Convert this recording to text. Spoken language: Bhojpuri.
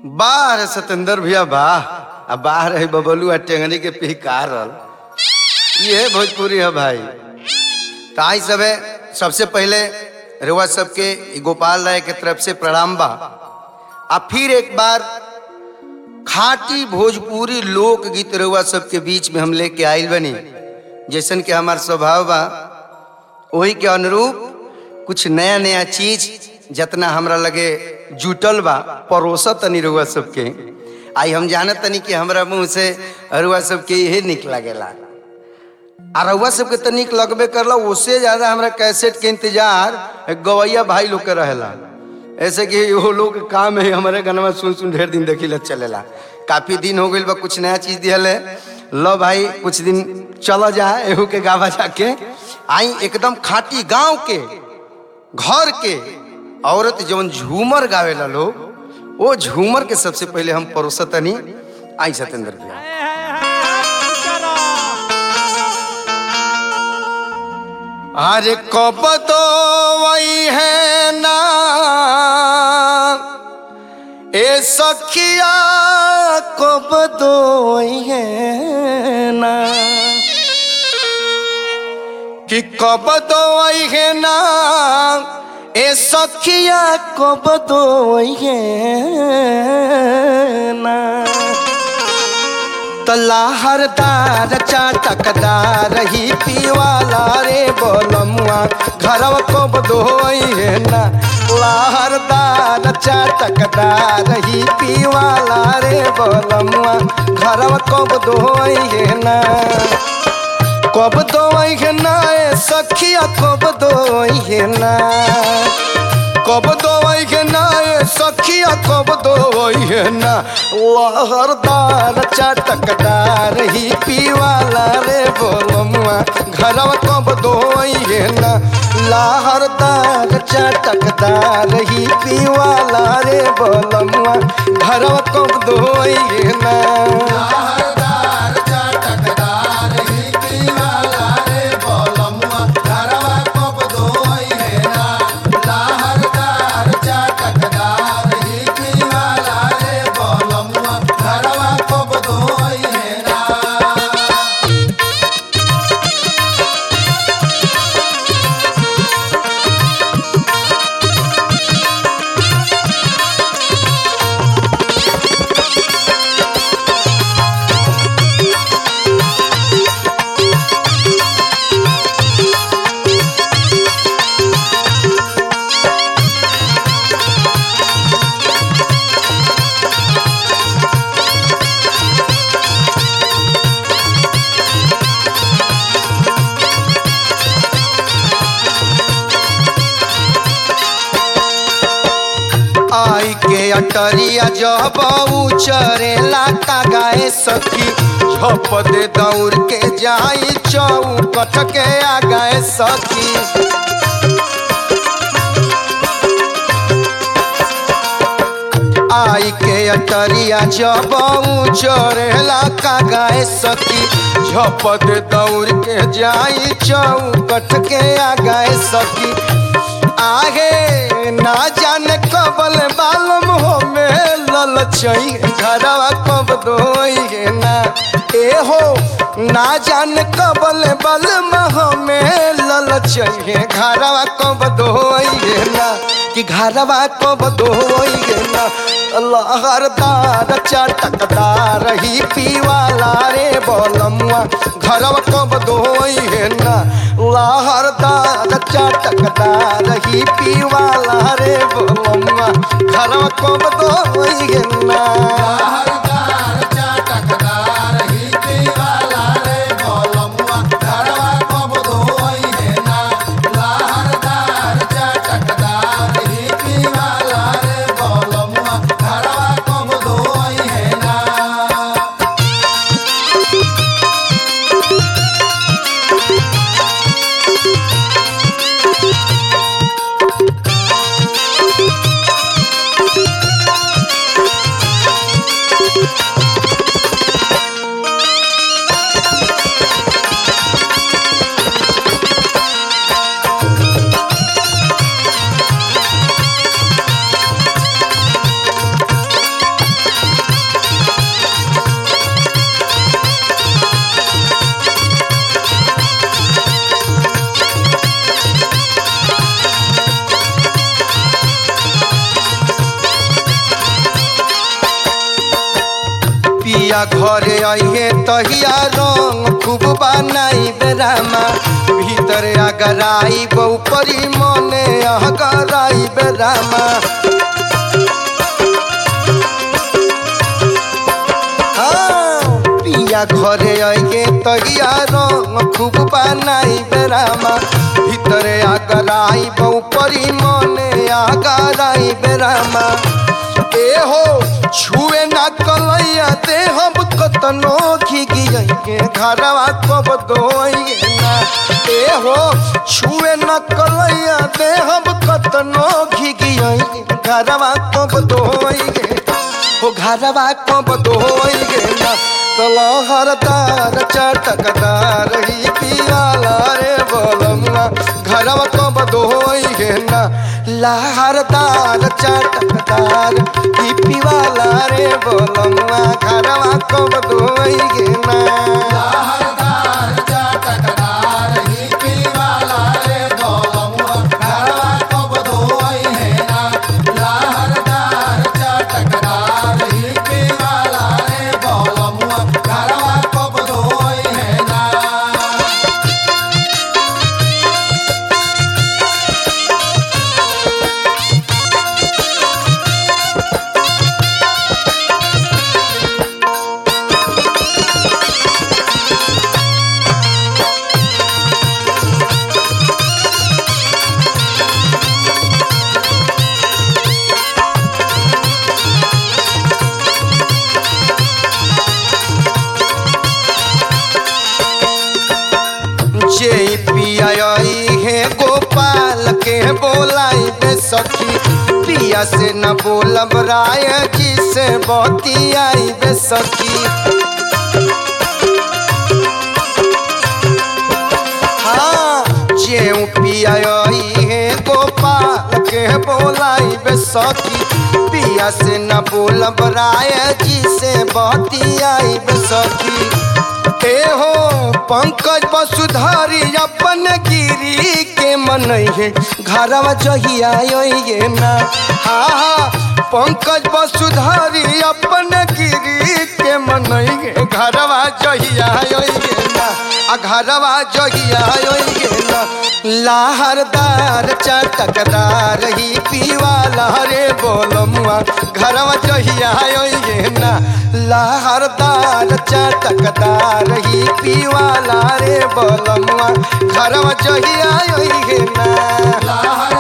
बाहर सतेंद्र भैया वाह अब बाहर है बबलू आ टेंगनी के पिहकारल ये है भोजपुरी है भाई तो आई सब है सबसे पहले रेवा सबके ई गोपाल राय के तरफ से प्रणाम बा आ फिर एक बार खाटी भोजपुरी लोकगीत रेवा सबके बीच में हम लेके आइल बनी जैसन के हमार स्वभाव बा वही के अनुरूप कुछ नया नया चीज जितना हमरा लगे जुटल बा परोसा तनी रुआ सबके आई हम जानत तनी कि हमरा मुंह से रुआ सबके यही निक लगेला आ रउआ सबके तो निक लगबे करला उससे ज्यादा हमरा कैसेट के इंतजार गवैया भाई लोग के रहेला ऐसे कि वो लोग के काम है हमारे गाना सुन सुन ढेर दिन देखी ले चलेला काफी दिन हो गइल बा कुछ नया चीज दियल है लो भाई कुछ दिन चला जाए एहू के गावा जाके आई एकदम खाटी गांव के घर के औरत जवन झूमर गावेला लोग वो झूमर के सबसे पहले हम परोसतनी आई सतेंद्र भैया अरे कब तो वही है ना ए सखिया कब तो वही है ना कि कब तो वही है ना ए सखिया कब तो वही है ना तलाहरदार चाटकदार ही पीवाला रे बोलमुआ घरवा को बदोई है ना लाहरदार चाटकदार ही पीवाला रे बोलमुआ घरवा को बदोई है ना कब दोई है ना ए सखिया कब दोई है ना कब दोई है ना ए सखिया कब दोई है ना लहरदार चटकदार ही पीवाला रे बोलमुआ घरवा कब दोई है ना लहरदार चटकदार ही पीवाला रे बोलमुआ घरवा कब दोई है ना आई के अटरिया जब चरेला का गाए सखी झप दे दौड़ के जाई चौकट के आ गए सखी आई के अटरिया जब चरेला का गाए सखी झप दे दौड़ के जाई चौकट के आ गए सखी आगे ना जाने कबल बालम हो में ललचई घरवा कब दोई ना ए हो ना जाने कबल बल मह में ललचई घरवा कब दोई ना कि घरवा कब दोई ना लहरदार चटकदार ही पीवाला रे बोलमुआ घरवा कब दोई ना लहरदार चटकदार ही पीवाला रे बोलमुआ घरवा कब दोई ना पिया घरे आइए तहिया रंग खूब बनाई बेरामा भीतर अगराई बहुपरी मने अगराई बेरामा हाँ, पिया घरे आइए तहिया रंग खूब बनाई बेरामा भीतर अगराई बहुपरी मने अगराई बेरामा ए हो छुए ना कलैया दे हम कतनो घिगिए के घरवा कब दोइए ना ए हो छुए ना कलैया दे हम कतनो घिगिए घरवा कब दोइए हो घरवा कब दोइए ना तलहरदार चटकदार ही पियाला रे बोलमुआ घरवा कब दोइए ना लहरदार चटकदार ही पिवाला रे बोलमुआ घरवा कब दोइए ना जे पिया हे गोपाल के बोलाई बे सखी पिया से न बोलब राय जी से बतियाई बे सखी हाँ जे पिया हे गोपाल के बोलाई बे सखी पिया से न बोलब राय जी से बतियाई बे सखी ए हो पंकज वसुधारी अपन गिरी के मन है घरवा जहिया ये ना हा हा पंकज वसुधारी अपन गिरी के मन है घरवा जहिया ये ना आ घरवा जहिया ये ना लाहरदार चटकदार ही पीवाला रे बोलमुआ घरवा जहिया ये ना लाहरदार चटकदार ही पीवाला रे बोलमुआ घरवा जहिया ये ना